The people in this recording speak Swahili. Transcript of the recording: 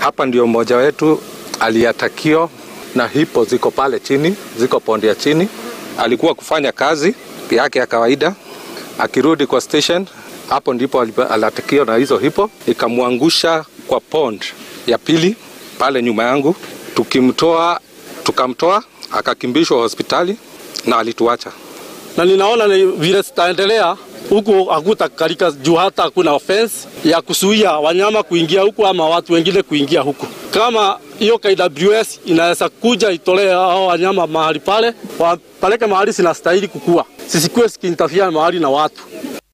Hapa ndio mmoja wetu aliatakio na hipo ziko pale chini, ziko pondi ya chini. Alikuwa kufanya kazi yake ya kawaida, akirudi kwa station, hapo ndipo aliatakio na hizo hipo, ikamwangusha kwa pond ya pili pale nyuma yangu. Tukimtoa, tukamtoa akakimbishwa hospitali na alituacha. Na ninaona ni vile zitaendelea huku hakutakalika juu hata hakuna offense ya kuzuia wanyama kuingia huku ama watu wengine kuingia huku. Kama hiyo KWS inaweza kuja itolee hao wanyama mahali pale, wapeleke mahali zinastahili kukua, sisikue zikiintafia mahali na watu.